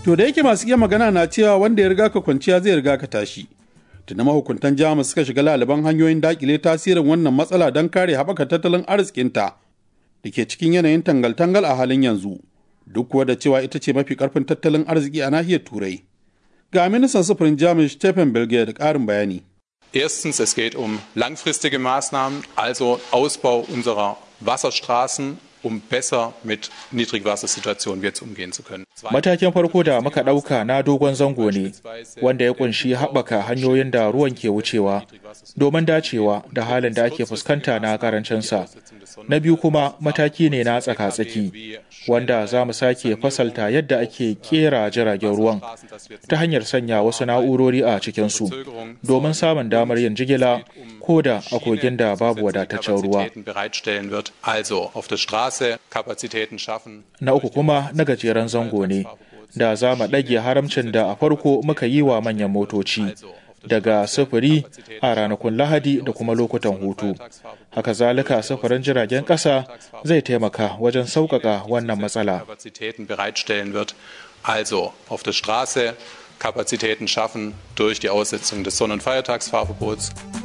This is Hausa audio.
To da yake masu iya magana na cewa wanda ya riga ka kwanciya zai riga ka tashi. Tuna mahukuntan Jamus suka shiga laliban hanyoyin dakile tasirin wannan matsala don kare haɓaka tattalin arzikinta da ke cikin yanayin tangal-tangal a halin yanzu. Duk kuwa da cewa ita ce mafi ƙarfin tattalin arziki a nahiyar Turai. Ga ministan sufurin Jamus Stephen Bilge da ƙarin bayani. Erstens, es geht um langfristige Maßnahmen, also Ausbau unserer Wasserstraßen, um besser mit Niedrigwassersituationen jetzt umgehen zu können. Matakin farko da muka ɗauka na dogon zango ne, wanda ya kunshi haɓaka hanyoyin da ruwan ke wucewa domin dacewa da halin da ake fuskanta na karancinsa. Na biyu kuma mataki ne na tsaka-tsaki, wanda za mu sake fasalta yadda ake kera jiragen ruwan ta hanyar sanya wasu na'urori a cikinsu domin samun damar yin jigila ko da a kogin da babu wadataccen ruwa. Na uku kuma na gajeren zango ne, da za mu ɗage haramcin da a farko muka yi wa manyan motoci. daga sufuri a ranakun lahadi da kuma lokutan hutu haka zalika sufurin jiragen ƙasa zai taimaka wajen sauƙaƙa wannan matsala also auf der Straße Kapazitäten schaffen durch die Aussetzung des Sonn- und Feiertagsfahrverbots.